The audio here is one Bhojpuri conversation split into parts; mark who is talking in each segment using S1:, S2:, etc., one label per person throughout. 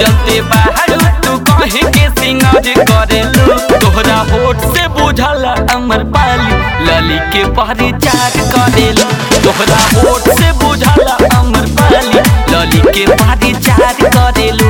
S1: चलते बाहर तू कहे के सिंगार करेलू तोहरा होठ से बुझल अमर पाली लली के परिचार करेलू तोहरा होठ से बुझल अमर पाली लली के परिचार करेलू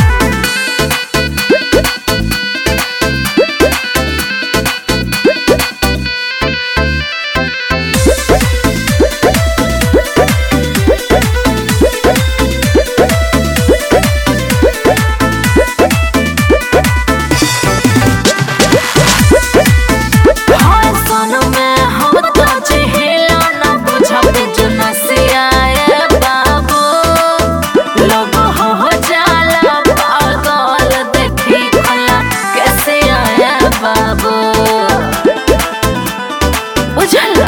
S2: हाय सन में हम तो चहेला न बुझब जुनसिया ए बाबू लोग हो जाला पागल देखी भला कैसे आया बाबू बुझला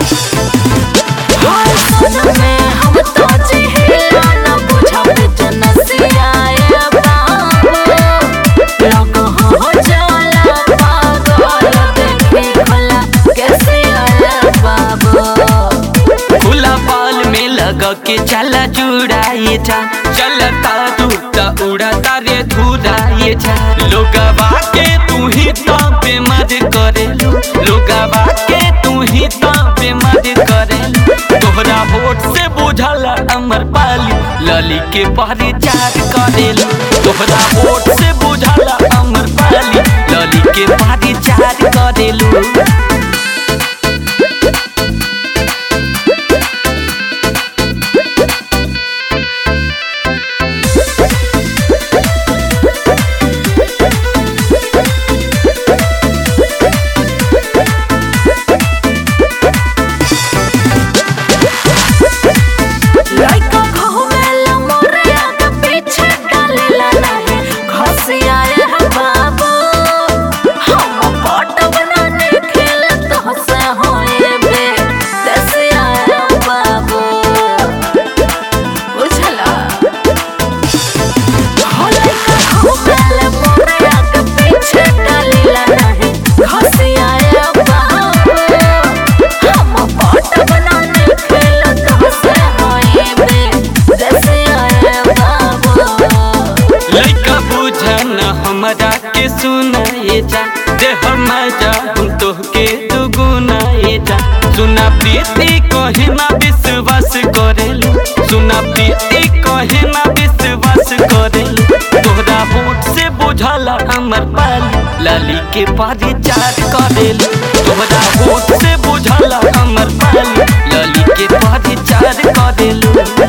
S2: हाय सन में हम तो चहेला न बुझब जुनसिया ए बाबू लोग हो जाला पागल देखी भला कैसे आया बाबू
S1: खुला बाल में लगा के चला जुड़ाए जा चलता तू त उड़ता रे धुराए जा लोगवा के तू ही तो बेमद करे लोगवा के तू ही तो बेमद करे तोहरा होठ से बुझल अमर पाली लली के परिचार करेलू तोहरा होठ से बुझल अमर पाली लली के परिचार करेलू
S2: लइका घुमेला मोरिया के पीछे डालेला नाही घसिया है बाबू हम फोटो बनाने खेल तो से होए बे दसिया है बाबू बुझला हो लइका घुमेला मोरिया के पीछे डालेला नाही घसिया है बाबू हम फोटो बनाने खेल तो से होए बे दसिया है बाबू
S1: लइका बुझन हमरा के सुनाए जा दे हम जा हम तोहके दुगुनाए जा सुना प्रीति कहे ना विश्वास करेलू सुना प्रीति कहे ना विश्वास करेलू तोहरा होठ से बुझल हमर पाली लाली के परिचार करेलू तोहरा होठ से बुझल हमर पाली लाली के परिचार करेलू